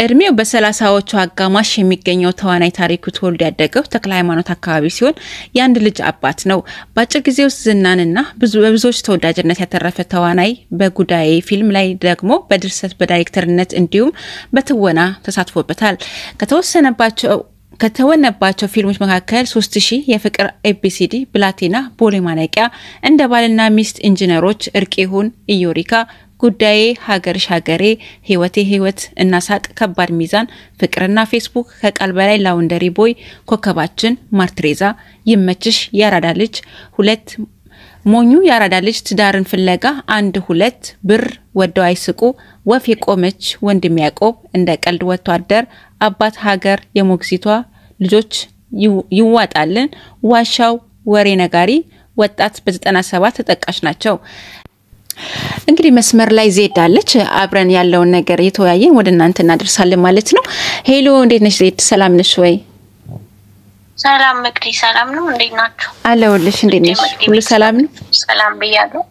እድሜው በሰላሳዎቹ አጋማሽ የሚገኘው ተዋናይ ታሪኩ ተወልዶ ያደገው ተክለ ሃይማኖት አካባቢ ሲሆን የአንድ ልጅ አባት ነው። በአጭር ጊዜ ውስጥ ዝናንና በብዙዎች ተወዳጅነት ያተረፈ ተዋናይ በጉዳይ ፊልም ላይ ደግሞ በድርሰት በዳይሬክተርነት እንዲሁም በትወና ተሳትፎበታል። ከተወሰነባቸው ከተወነባቸው ፊልሞች መካከል ሶስት ሺህ የፍቅር ኤቢሲዲ፣ ብላቴና፣ ቦሌ ማነቂያ፣ እንደ ባልና ሚስት፣ ኢንጂነሮች፣ እርቅ ይሁን፣ ኢዮሪካ ጉዳዬ፣ ሀገርሽ ሀገሬ፣ ህይወቴ ህይወት እና ሳቅ፣ ከባድ ሚዛን፣ ፍቅርና ፌስቡክ፣ ከቃል በላይ፣ ላውንደሪ ቦይ፣ ኮከባችን፣ ማርትሬዛ፣ ይመችሽ፣ ያራዳ ልጅ፣ ሁለት ሞኙ፣ ያራዳ ልጅ፣ ትዳርን ፍለጋ፣ አንድ ሁለት፣ ብር፣ ወደው አይስቁ፣ ወፍ የቆመች፣ ወንድም ያዕቆብ፣ እንደ ቀልድ፣ ወጥቶ አደር፣ አባት፣ ሀገር፣ የሞግዚቷ ልጆች፣ ይዋጣልን፣ ዋሻው፣ ወሬ ነጋሪ፣ ወጣት በ97 ተጠቃሽ ናቸው። እንግዲህ መስመር ላይ ዜድ አለች። አብረን ያለውን ነገር የተወያየን ወደ እናንተ እናደርሳለን ማለት ነው። ሄሎ፣ እንዴት ነሽ ዜድ? ሰላም ነሽ ወይ? ሰላም መቅዲ፣ ሰላም ነው። እንዴት ናችሁ? አለሁልሽ። እንዴት ነሽ? ሁሉ ሰላም ነው? ሰላም ብያለሁ።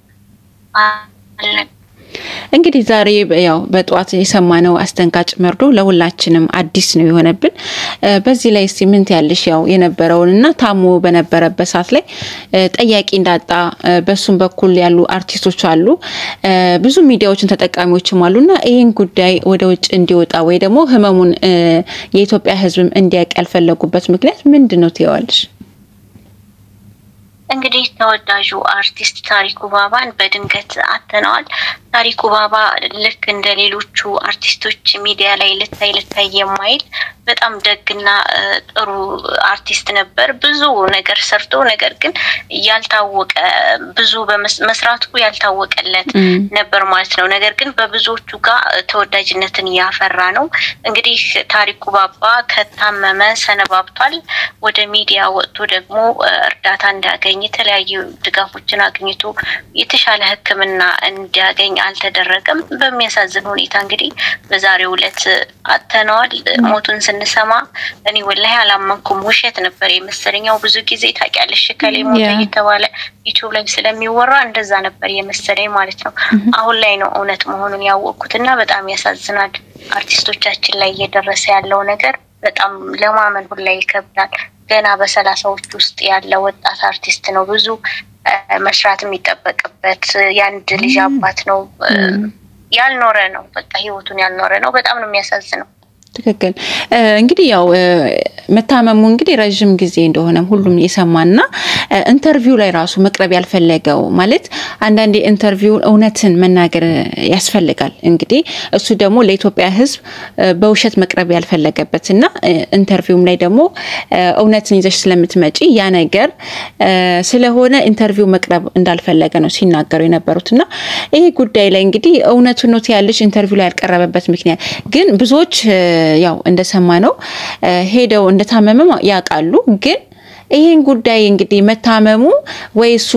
እንግዲህ ዛሬ ያው በጠዋት የሰማነው አስደንጋጭ መርዶ ለሁላችንም አዲስ ነው የሆነብን። በዚህ ላይ እስቲ ምን ትያለሽ? ያው የነበረውንና ታሞ በነበረበት ሰዓት ላይ ጠያቂ እንዳጣ በሱም በኩል ያሉ አርቲስቶች አሉ፣ ብዙ ሚዲያዎችን ተጠቃሚዎችም አሉና ይህን ጉዳይ ወደ ውጭ እንዲወጣ ወይ ደግሞ ህመሙን የኢትዮጵያ ሕዝብም እንዲያውቅ ያልፈለጉበት ምክንያት ምንድን ነው ትይዋለሽ? እንግዲህ ተወዳጁ አርቲስት ታሪኩ ባባን በድንገት አጥተነዋል። ታሪኩ ባባ ልክ እንደ ሌሎቹ አርቲስቶች ሚዲያ ላይ ልታይ ልታይ የማይል በጣም ደግና ጥሩ አርቲስት ነበር። ብዙ ነገር ሰርቶ ነገር ግን ያልታወቀ ብዙ መስራቱ ያልታወቀለት ነበር ማለት ነው። ነገር ግን በብዙዎቹ ጋር ተወዳጅነትን ያፈራ ነው። እንግዲህ ታሪኩ ባባ ከታመመ ሰነባብቷል። ወደ ሚዲያ ወጥቶ ደግሞ እርዳታ እንዲያገኝ የተለያዩ ድጋፎችን አግኝቶ የተሻለ ሕክምና እንዲያገኝ አልተደረገም። በሚያሳዝን ሁኔታ እንግዲህ በዛሬው ዕለት አጥተነዋል። ሞቱን ስንሰማ እኔ ወላሂ አላመንኩም። ውሸት ነበር የመሰለኛው። ብዙ ጊዜ ታውቂያለሽ ከሌ ሞተ እየተባለ ዩቲዩብ ላይ ስለሚወራ እንደዛ ነበር የመሰለኝ ማለት ነው። አሁን ላይ ነው እውነት መሆኑን ያወቅኩት እና በጣም ያሳዝናል። አርቲስቶቻችን ላይ እየደረሰ ያለው ነገር በጣም ለማመን ሁላ ይከብዳል። ገና በሰላሳዎች ውስጥ ያለ ወጣት አርቲስት ነው። ብዙ መስራት የሚጠበቅበት የአንድ ልጅ አባት ነው። ያልኖረ ነው። በቃ ህይወቱን ያልኖረ ነው። በጣም ነው የሚያሳዝነው። ትክክል እንግዲህ ያው መታመሙ እንግዲህ ረዥም ጊዜ እንደሆነም ሁሉም የሰማና ኢንተርቪው ላይ ራሱ መቅረብ ያልፈለገው ማለት አንዳንዴ ኢንተርቪው እውነትን መናገር ያስፈልጋል። እንግዲህ እሱ ደግሞ ለኢትዮጵያ ሕዝብ በውሸት መቅረብ ያልፈለገበት እና ኢንተርቪውም ላይ ደግሞ እውነትን ይዘሽ ስለምትመጪ ያ ነገር ስለሆነ ኢንተርቪው መቅረብ እንዳልፈለገ ነው ሲናገሩ የነበሩት እና ይሄ ጉዳይ ላይ እንግዲህ እውነቱን ነው ያለሽ ኢንተርቪው ላይ ያልቀረበበት ምክንያት ግን ብዙዎች ያው እንደሰማ ነው ሄደው እንደታመመ ያውቃሉ። ግን ይህን ጉዳይ እንግዲህ መታመሙ ወይ እሱ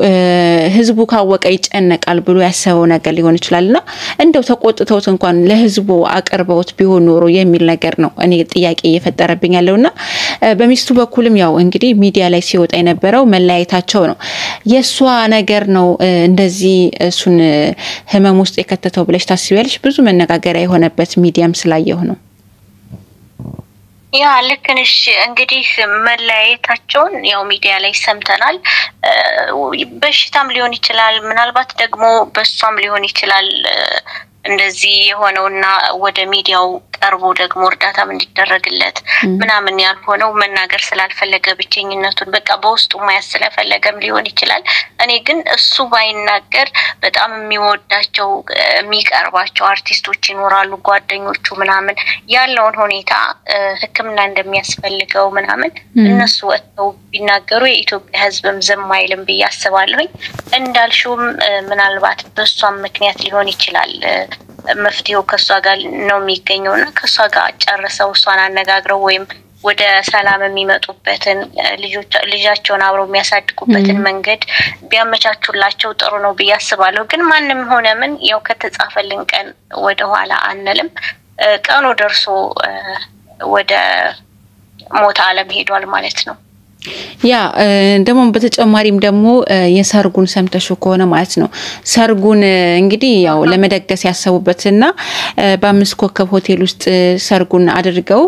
ህዝቡ ካወቀ ይጨነቃል ብሎ ያሰበው ነገር ሊሆን ይችላል እና እንደው ተቆጥተውት እንኳን ለህዝቡ አቅርበውት ቢሆን ኖሮ የሚል ነገር ነው እኔ ጥያቄ እየፈጠረብኝ ያለው እና በሚስቱ በኩልም ያው እንግዲህ ሚዲያ ላይ ሲወጣ የነበረው መለያየታቸው ነው። የእሷ ነገር ነው እንደዚህ እሱን ህመም ውስጥ የከተተው ብለሽ ታስቢያለሽ? ብዙ መነጋገሪያ የሆነበት ሚዲያም ስላየሁ ነው። ያ ልክ ነሽ። እንግዲህ መለያየታቸውን ያው ሚዲያ ላይ ሰምተናል። በሽታም ሊሆን ይችላል፣ ምናልባት ደግሞ በሷም ሊሆን ይችላል እንደዚህ የሆነውና ወደ ሚዲያው ቀርቦ ደግሞ እርዳታም እንዲደረግለት ምናምን ያልሆነው መናገር ስላልፈለገ ብቸኝነቱን በቃ በውስጡ ማየት ስለፈለገም ሊሆን ይችላል። እኔ ግን እሱ ባይናገር በጣም የሚወዳቸው የሚቀርባቸው አርቲስቶች ይኖራሉ፣ ጓደኞቹ ምናምን ያለውን ሁኔታ ሕክምና እንደሚያስፈልገው ምናምን እነሱ ወጥተው ቢናገሩ የኢትዮጵያ ሕዝብም ዝም አይልም ብዬ አስባለሁኝ። እንዳልሽውም ምናልባት በእሷም ምክንያት ሊሆን ይችላል መፍትሄው ከእሷ ጋር ነው የሚገኘው እና ከእሷ ጋር ጨርሰው እሷን አነጋግረው ወይም ወደ ሰላም የሚመጡበትን ልጃቸውን አብረው የሚያሳድጉበትን መንገድ ቢያመቻቹላቸው ጥሩ ነው ብዬ አስባለሁ። ግን ማንም ሆነ ምን ያው ከተጻፈልን ቀን ወደኋላ አንልም። ቀኑ ደርሶ ወደ ሞት ዓለም ሄዷል ማለት ነው። ያ ደግሞ በተጨማሪም ደግሞ የሰርጉን ሰምተሹ ከሆነ ማለት ነው ሰርጉን እንግዲህ ያው ለመደገስ ያሰቡበትና በአምስት ኮከብ ሆቴል ውስጥ ሰርጉን አድርገው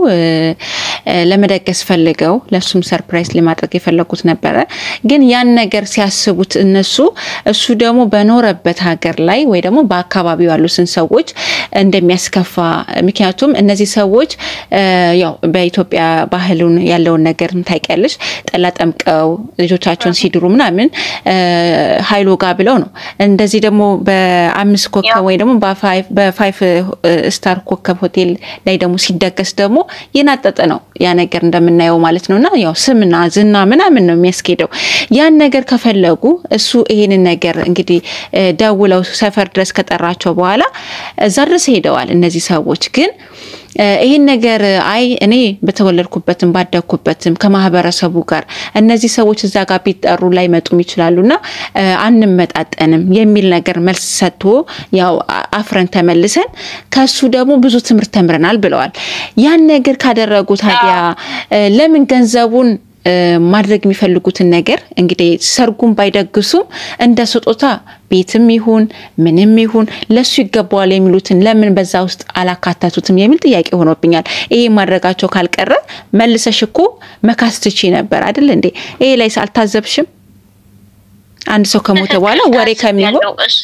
ለመደገስ ፈልገው ለሱም ሰርፕራይዝ ለማድረግ የፈለጉት ነበረ። ግን ያን ነገር ሲያስቡት እነሱ እሱ ደግሞ በኖረበት ሀገር ላይ ወይ ደግሞ በአካባቢው ያሉትን ሰዎች እንደሚያስከፋ ምክንያቱም እነዚህ ሰዎች ያው በኢትዮጵያ ባህሉን ያለውን ነገር ታውቂያለሽ ጠላ ጠምቀው ልጆቻቸውን ሲድሩ ምናምን ሀይሎ ጋ ብለው ነው። እንደዚህ ደግሞ በአምስት ኮከብ ወይ ደግሞ በፋይፍ ስታር ኮከብ ሆቴል ላይ ደግሞ ሲደገስ ደግሞ የናጠጠ ነው ያ ነገር እንደምናየው ማለት ነው። እና ያው ስምና ዝና ምናምን ነው የሚያስኬደው። ያን ነገር ከፈለጉ እሱ ይሄንን ነገር እንግዲህ ደውለው ሰፈር ድረስ ከጠራቸው በኋላ እዛ ድረስ ሄደዋል። እነዚህ ሰዎች ግን ይህን ነገር አይ እኔ በተወለድኩበትም ባደግኩበትም ከማህበረሰቡ ጋር እነዚህ ሰዎች እዛ ጋር ቢጠሩ ላይመጡም ይችላሉና አንመጣጠንም የሚል ነገር መልስ ሰጥቶ ያው አፍረን ተመልሰን ከሱ ደግሞ ብዙ ትምህርት ተምረናል ብለዋል። ያን ነገር ካደረጉ ታዲያ ለምን ገንዘቡን ማድረግ የሚፈልጉትን ነገር እንግዲህ ሰርጉን ባይደግሱም እንደ ስጦታ ቤትም ይሁን ምንም ይሁን ለሱ ይገባዋል የሚሉትን ለምን በዛ ውስጥ አላካተቱትም የሚል ጥያቄ ሆኖብኛል። ይሄ ማድረጋቸው ካልቀረ መልሰሽ እኮ መካስ ትቺ ነበር አይደል እንዴ? ይሄ ላይ አልታዘብሽም? አንድ ሰው ከሞተ በኋላ ወሬ ከሚሆን እሱ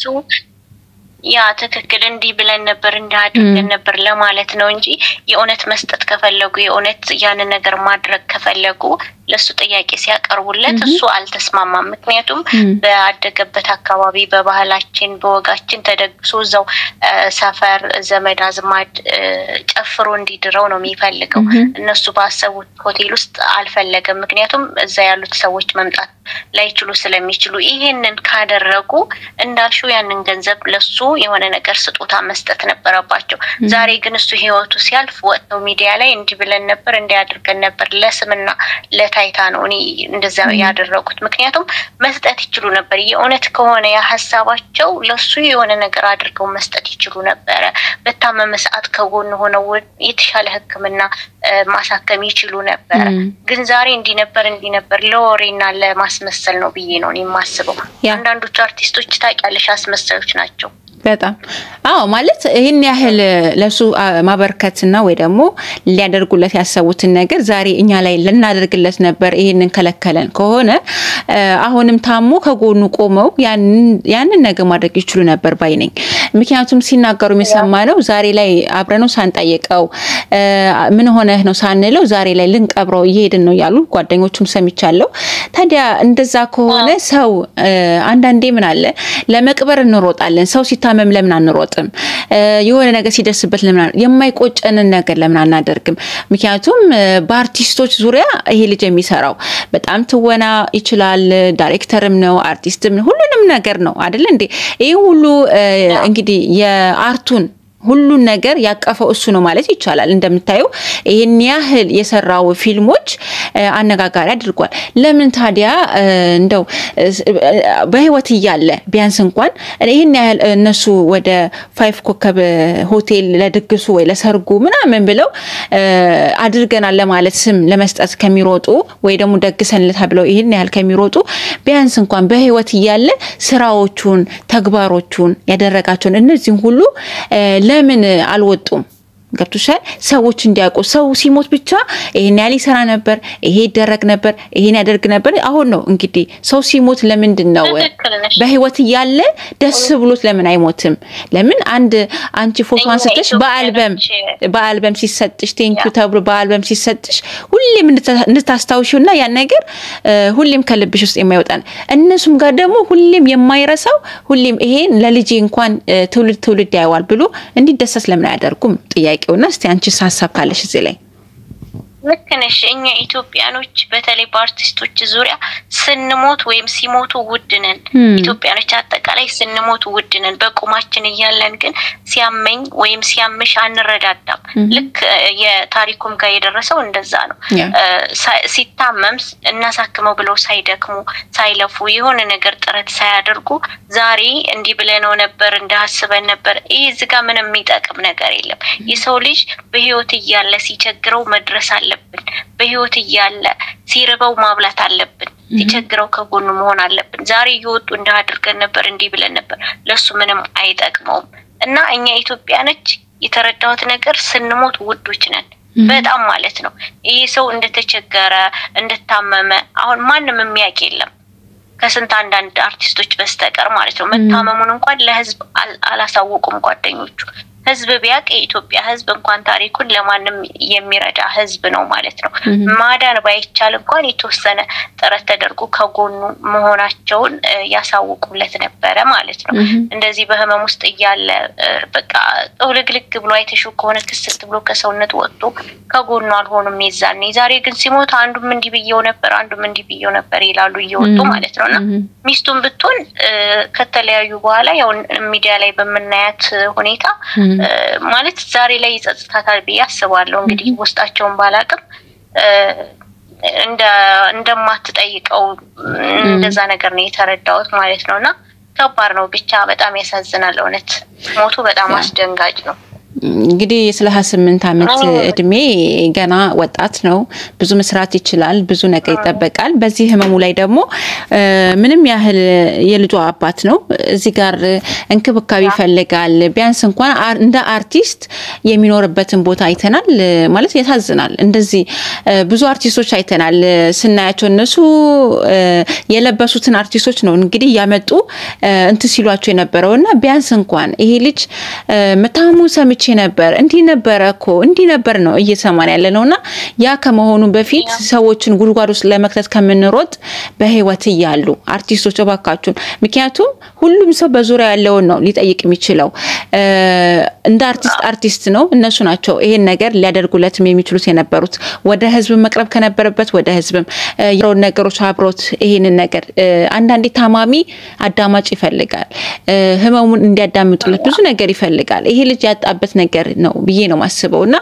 ያ ትክክል እንዲህ ብለን ነበር እንዲህ አድርገን ነበር ለማለት ነው እንጂ የእውነት መስጠት ከፈለጉ የእውነት ያንን ነገር ማድረግ ከፈለጉ ለእሱ ጥያቄ ሲያቀርቡለት እሱ አልተስማማም። ምክንያቱም በአደገበት አካባቢ በባህላችን በወጋችን ተደግሶ እዛው ሰፈር ዘመድ አዝማድ ጨፍሮ እንዲድረው ነው የሚፈልገው። እነሱ ባሰቡት ሆቴል ውስጥ አልፈለገም። ምክንያቱም እዛ ያሉት ሰዎች መምጣት ላይችሉ ስለሚችሉ ይሄንን ካደረጉ እንዳልሽው ያንን ገንዘብ ለሱ የሆነ ነገር ስጦታ መስጠት ነበረባቸው። ዛሬ ግን እሱ ህይወቱ ሲያልፍ ወጥተው ሚዲያ ላይ እንዲህ ብለን ነበር እንዲህ አድርገን ነበር ለስምና ለታይታ ነው እኔ እንደዛ ያደረጉት። ምክንያቱም መስጠት ይችሉ ነበር። የእውነት ከሆነ ያ ሀሳባቸው ለሱ የሆነ ነገር አድርገው መስጠት ይችሉ ነበረ። በታመመ ሰዓት ከጎን ሆነው የተሻለ ሕክምና ማሳከም ይችሉ ነበረ። ግን ዛሬ እንዲህ ነበር እንዲህ ነበር ለወሬና ለማስመሰል ነው ብዬ ነው የማስበው። አንዳንዶቹ አርቲስቶች ታውቂያለሽ አስመሳዮች ናቸው። በጣም አዎ፣ ማለት ይህን ያህል ለሱ ማበርከትና ወይ ደግሞ ሊያደርጉለት ያሰቡትን ነገር ዛሬ እኛ ላይ ልናደርግለት ነበር ይህንን ከለከለን ከሆነ አሁንም ታሞ ከጎኑ ቆመው ያንን ነገር ማድረግ ይችሉ ነበር ባይ ነኝ። ምክንያቱም ሲናገሩ የሰማ ነው ዛሬ ላይ አብረነው ሳንጠይቀው ምን ሆነህ ነው ሳንለው ዛሬ ላይ ልንቀብረው እየሄድን ነው ያሉ ጓደኞቹም ሰምቻለሁ። ታዲያ እንደዛ ከሆነ ሰው አንዳንዴ ምን አለ ለመቅበር እንሮጣለን ሰው ሲታመም ለምን አንሮጥም? የሆነ ነገር ሲደርስበት ለምን የማይቆጨንን ነገር ለምን አናደርግም? ምክንያቱም በአርቲስቶች ዙሪያ ይሄ ልጅ የሚሰራው በጣም ትወና ይችላል፣ ዳይሬክተርም ነው፣ አርቲስትም ሁሉንም ነገር ነው አይደል እንዴ? ይህ ሁሉ እንግዲህ የአርቱን ሁሉን ነገር ያቀፈው እሱ ነው ማለት ይቻላል። እንደምታየው ይህን ያህል የሰራው ፊልሞች አነጋጋሪ አድርጓል። ለምን ታዲያ እንደው በህይወት እያለ ቢያንስ እንኳን ይህን ያህል እነሱ ወደ ፋይፍ ኮከብ ሆቴል ለድግሱ ወይ ለሰርጉ ምናምን ብለው አድርገናል ለማለት ስም ለመስጠት ከሚሮጡ ወይ ደግሞ ደግሰንለታ ብለው ይህን ያህል ከሚሮጡ ቢያንስ እንኳን በህይወት እያለ ስራዎቹን፣ ተግባሮቹን ያደረጋቸውን እነዚህም ሁሉ ለምን አልወጡም? ገብቶሻል? ሰዎች እንዲያውቁ ሰው ሲሞት ብቻ ይሄን ያህል ይሰራ ነበር፣ ይሄ ይደረግ ነበር፣ ይሄን ያደርግ ነበር። አሁን ነው እንግዲህ ሰው ሲሞት ለምንድን ነው በህይወት እያለ ደስ ብሎት ለምን አይሞትም? ለምን አንድ አንቺ ፎቶ አንስተሽ በአልበም በአልበም ሲሰጥሽ ቴንኪዩ ተብሎ በአልበም ሲሰጥሽ ሁሌም እንድታስታውሺው እና ያን ነገር ሁሌም ከልብሽ ውስጥ የማይወጣ ነው። እነሱም ጋር ደግሞ ሁሌም የማይረሳው ሁሌም ይሄን ለልጄ እንኳን ትውልድ ትውልድ ያየዋል ብሎ እንዲደሰስ ለምን አያደርጉም? ጥያቄ እና እስቲ አንቺስ ሀሳብ ካለሽ እዚህ ላይ ልክ ነሽ። እኛ ኢትዮጵያኖች በተለይ በአርቲስቶች ዙሪያ ስንሞት ወይም ሲሞቱ ውድ ነን። ኢትዮጵያኖች አጠቃላይ ስንሞት ውድ ነን። በቁማችን እያለን ግን ሲያመኝ ወይም ሲያምሽ አንረዳዳም። ልክ የታሪኩም ጋር የደረሰው እንደዛ ነው። ሲታመም እናሳክመው ብለው ሳይደክሙ ሳይለፉ የሆነ ነገር ጥረት ሳያደርጉ ዛሬ እንዲህ ብለነው ነበር እንዳስበን ነበር። ይህ እዚህ ጋር ምንም የሚጠቅም ነገር የለም። የሰው ልጅ በህይወት እያለ ሲቸግረው መድረስ አለ አለብን። በህይወት እያለ ሲርበው ማብላት አለብን። ሲቸግረው ከጎኑ መሆን አለብን። ዛሬ እየወጡ እንደ አድርገን ነበር እንዲህ ብለን ነበር፣ ለሱ ምንም አይጠቅመውም። እና እኛ ኢትዮጵያኖች የተረዳሁት ነገር ስንሞት ውዶች ነን በጣም ማለት ነው። ይሄ ሰው እንደተቸገረ እንደታመመ አሁን ማንም የሚያውቅ የለም ከስንት አንዳንድ አርቲስቶች በስተቀር ማለት ነው። መታመሙን እንኳን ለህዝብ አላሳወቁም ጓደኞቹ። ህዝብ ቢያውቅ የኢትዮጵያ ህዝብ እንኳን ታሪኩን ለማንም የሚረዳ ህዝብ ነው ማለት ነው። ማዳን ባይቻል እንኳን የተወሰነ ጥረት ተደርጎ ከጎኑ መሆናቸውን ያሳውቁለት ነበረ ማለት ነው። እንደዚህ በህመም ውስጥ እያለ በቃ ጥውልግልግ ብሎ አይተሽው ከሆነ ክስት ብሎ ከሰውነት ወጥቶ ከጎኑ አልሆኑም የዛኔ። ዛሬ ግን ሲሞት አንዱም እንዲህ ብየው ነበር፣ አንዱም እንዲህ ብየው ነበር ይላሉ እየወጡ ማለት ነው። እና ሚስቱን ብትሆን ከተለያዩ በኋላ ያው ሚዲያ ላይ በምናያት ሁኔታ ማለት ዛሬ ላይ ይጸጽታታል ብዬ አስባለሁ። እንግዲህ ውስጣቸውን ባላቅም እንደማትጠይቀው እንደዛ ነገር ነው የተረዳሁት ማለት ነው። እና ከባድ ነው ብቻ በጣም ያሳዝናል። እውነት ሞቱ በጣም አስደንጋጭ ነው። እንግዲህ ስለ ሀያ ስምንት ዓመት እድሜ ገና ወጣት ነው። ብዙ መስራት ይችላል። ብዙ ነገር ይጠበቃል። በዚህ ህመሙ ላይ ደግሞ ምንም ያህል የልጇ አባት ነው። እዚህ ጋር እንክብካቤ ይፈልጋል። ቢያንስ እንኳን እንደ አርቲስት የሚኖርበትን ቦታ አይተናል። ማለት ያሳዝናል። እንደዚህ ብዙ አርቲስቶች አይተናል። ስናያቸው እነሱ የለበሱትን አርቲስቶች ነው እንግዲህ እያመጡ እንትን ሲሏቸው የነበረው እና ቢያንስ እንኳን ይሄ ልጅ መታመሙ ሰምቼ ነበር እንዲህ ነበረ እኮ እንዲህ ነበር ነው እየሰማን ያለ ነው። እና ያ ከመሆኑ በፊት ሰዎችን ጉድጓድ ውስጥ ለመክተት ከምንሮጥ በህይወት እያሉ አርቲስቶች እባካችሁን፣ ምክንያቱም ሁሉም ሰው በዙሪያ ያለውን ነው ሊጠይቅ የሚችለው። እንደ አርቲስት አርቲስት ነው። እነሱ ናቸው ይሄን ነገር ሊያደርጉለትም የሚችሉት የነበሩት ወደ ህዝብ መቅረብ ከነበረበት ወደ ህዝብም የሮን ነገሮች አብሮት ይሄንን ነገር አንዳንዴ ታማሚ አዳማጭ ይፈልጋል። ህመሙን እንዲያዳምጡለት ብዙ ነገር ይፈልጋል። ይሄ ልጅ ያጣበት ነገር ነው ብዬ ነው ማስበው እና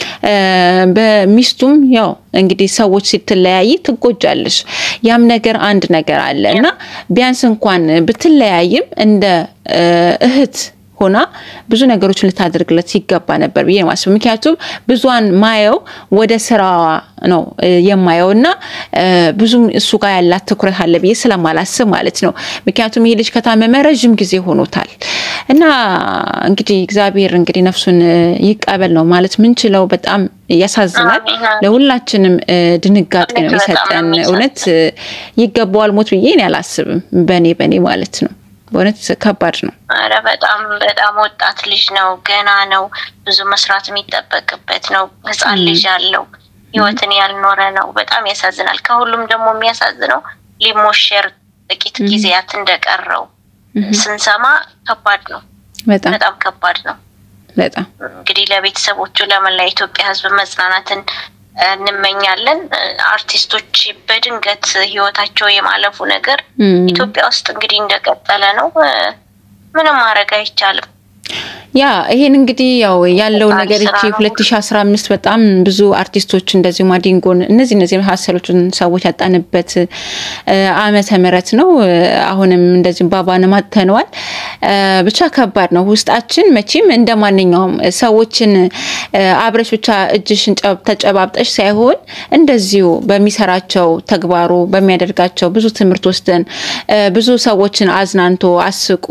በሚስቱም ያው እንግዲህ ሰዎች ስትለያይ ትጎጃለሽ። ያም ነገር አንድ ነገር አለ እና ቢያንስ እንኳን ብትለያይም እንደ እህት ሆና ብዙ ነገሮችን ልታደርግለት ይገባ ነበር ብዬ ማስበው። ምክንያቱም ብዙን ማየው ወደ ስራዋ ነው የማየው እና ብዙም እሱ ጋር ያላት ትኩረት አለ ብዬ ስለማላስብ ማለት ነው። ምክንያቱም ይህ ልጅ ከታመመ ረዥም ጊዜ ሆኖታል እና እንግዲህ እግዚአብሔር እንግዲህ ነፍሱን ይቀበል ነው ማለት ምንችለው። በጣም ያሳዝናል። ለሁላችንም ድንጋጤ ነው የሰጠን። እውነት ይገባዋል ሞት ብዬ እኔ አላስብም። በእኔ በእኔ ማለት ነው። በእውነት ከባድ ነው። አረ በጣም በጣም ወጣት ልጅ ነው፣ ገና ነው፣ ብዙ መስራት የሚጠበቅበት ነው። ህፃን ልጅ አለው፣ ህይወትን ያልኖረ ነው። በጣም ያሳዝናል። ከሁሉም ደግሞ የሚያሳዝነው ሊሞሸር ጥቂት ጊዜያት እንደቀረው ስንሰማ ከባድ ነው። በጣም ከባድ ነው። በጣም እንግዲህ ለቤተሰቦቹ ለመላ ኢትዮጵያ ህዝብ መጽናናትን እንመኛለን። አርቲስቶች በድንገት ህይወታቸው የማለፉ ነገር ኢትዮጵያ ውስጥ እንግዲህ እንደቀጠለ ነው። ምንም ማድረግ አይቻልም። ያ ይሄን እንግዲህ ያው ያለው ነገር እቺ 2015 በጣም ብዙ አርቲስቶች እንደዚሁ ማዲንጎን እነዚህ እነዚህ የመሳሰሉትን ሰዎች ያጣንበት ዓመተ ምህረት ነው። አሁንም እንደዚህ ባባንም አጥተነዋል። ብቻ ከባድ ነው። ውስጣችን መቼም እንደ ማንኛውም ሰዎችን አብረሽ ብቻ እጅሽን ተጨባብጠሽ ሳይሆን እንደዚሁ በሚሰራቸው ተግባሩ በሚያደርጋቸው ብዙ ትምህርት ወስደን ብዙ ሰዎችን አዝናንቶ አስቆ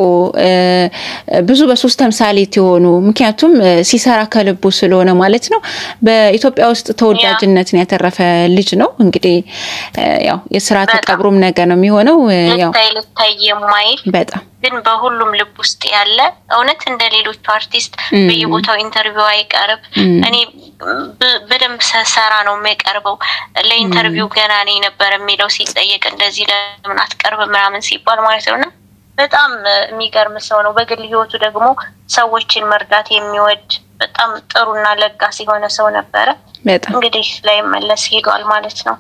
ብዙ በሶስት ተምሳሌት የሆኑ ምክንያቱም ሲሰራ ከልቡ ስለሆነ ማለት ነው። በኢትዮጵያ ውስጥ ተወዳጅነትን ያተረፈ ልጅ ነው። እንግዲህ ያው የስርዓተ ቀብሩም ነገር ነው የሚሆነው። ያው ልታይ ልታይ የማይል በጣም ግን በሁሉም ልብ ውስጥ ያለ እውነት እንደ ሌሎቹ አርቲስት በየቦታው ኢንተርቪው አይቀርብ። እኔ በደንብ ሰራ ነው የሚቀርበው። ለኢንተርቪው ገና እኔ ነበር የሚለው ሲጠየቅ እንደዚህ ለምን አትቀርብ ምናምን ሲባል ማለት ነው እና በጣም የሚገርም ሰው ነው። በግል ህይወቱ ደግሞ ሰዎችን መርዳት የሚወድ በጣም ጥሩና ለጋስ የሆነ ሰው ነበረ። በጣም እንግዲህ ላይ መለስ ሄዷል ማለት ነው።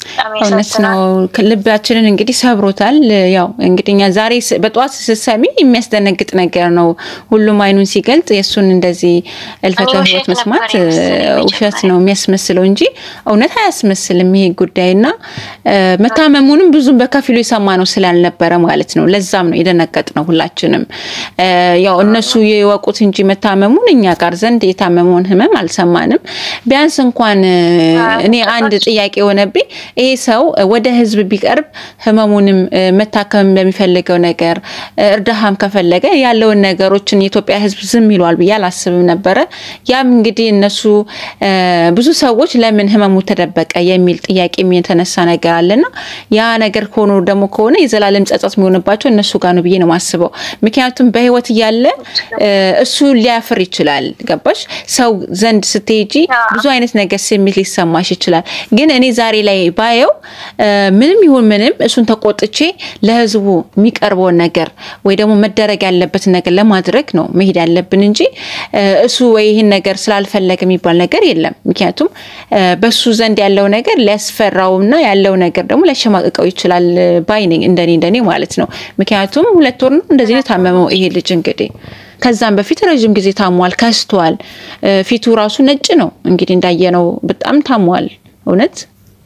እውነት ነው። ልባችንን እንግዲህ ሰብሮታል። ያው እንግዲህ እኛ ዛሬ በጠዋት ስትሰሚ የሚያስደነግጥ ነገር ነው። ሁሉም አይኑን ሲገልጥ የእሱን እንደዚህ እልፈተ ሕይወት መስማት ውሸት ነው የሚያስመስለው እንጂ እውነት አያስመስልም ይሄ ጉዳይና መታመሙንም ብዙም በከፊሉ የሰማ ነው ስላልነበረ ማለት ነው። ለዛም ነው የደነገጥ ነው ሁላችንም። ያው እነሱ የወቁት እንጂ መታመሙን እኛ ጋር ዘንድ የታመመውን ህመም አልሰማንም። ቢያንስ እንኳን እኔ አንድ ጥያቄ የሆነብኝ ይሄ ሰው ወደ ህዝብ ቢቀርብ ህመሙንም መታከም በሚፈልገው ነገር እርዳሃም ከፈለገ ያለውን ነገሮችን የኢትዮጵያ ህዝብ ዝም ይሏል ብዬ አላስብም ነበረ። ያም እንግዲህ እነሱ ብዙ ሰዎች ለምን ህመሙ ተደበቀ የሚል ጥያቄ የተነሳ ነገር አለና ያ ነገር ሆኖ ደግሞ ከሆነ የዘላለም ጸጸት የሚሆንባቸው እነሱ ጋር ነው ብዬ ነው የማስበው። ምክንያቱም በህይወት እያለ እሱ ሊያፍር ይችላል። ገባሽ? ሰው ዘንድ ስትሄጂ ብዙ አይነት ነገር ስሜት ሊሰማሽ ይችላል። ግን እኔ ዛሬ ላይ ባየው ምንም ይሁን ምንም እሱን ተቆጥቼ ለህዝቡ የሚቀርበውን ነገር ወይ ደግሞ መደረግ ያለበትን ነገር ለማድረግ ነው መሄድ ያለብን እንጂ እሱ ወይ ይህን ነገር ስላልፈለገ የሚባል ነገር የለም። ምክንያቱም በሱ ዘንድ ያለው ነገር ሊያስፈራውና ያለው ነገር ደግሞ ሊያሸማቅቀው ይችላል ባይ ነኝ፣ እንደኔ እንደኔ ማለት ነው። ምክንያቱም ሁለት ወር ነው እንደዚህ ነው የታመመው ይሄ ልጅ እንግዲህ ከዛም በፊት ረዥም ጊዜ ታሟል፣ ከስቷል። ፊቱ ራሱ ነጭ ነው እንግዲህ እንዳየነው በጣም ታሟል እውነት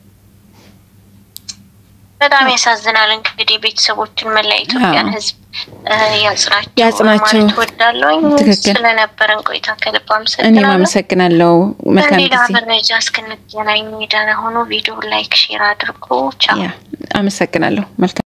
በጣም ያሳዝናል። እንግዲህ ቤተሰቦችን መላ ኢትዮጵያን ሕዝብ ያጽናቸው ያጽናቸው ማለት ወዳለሁ። ትክክል። ስለነበረን ቆይታ ከልብ እኔም አመሰግናለሁ። አመሰግናለሁ። መልካም በሌላ ጊዜ። መረጃ እስክንገናኝ ደህና ሆኖ ቪዲዮ ላይክ፣ ሼር አድርጎ ቻው። ያ አመሰግናለሁ። መልካም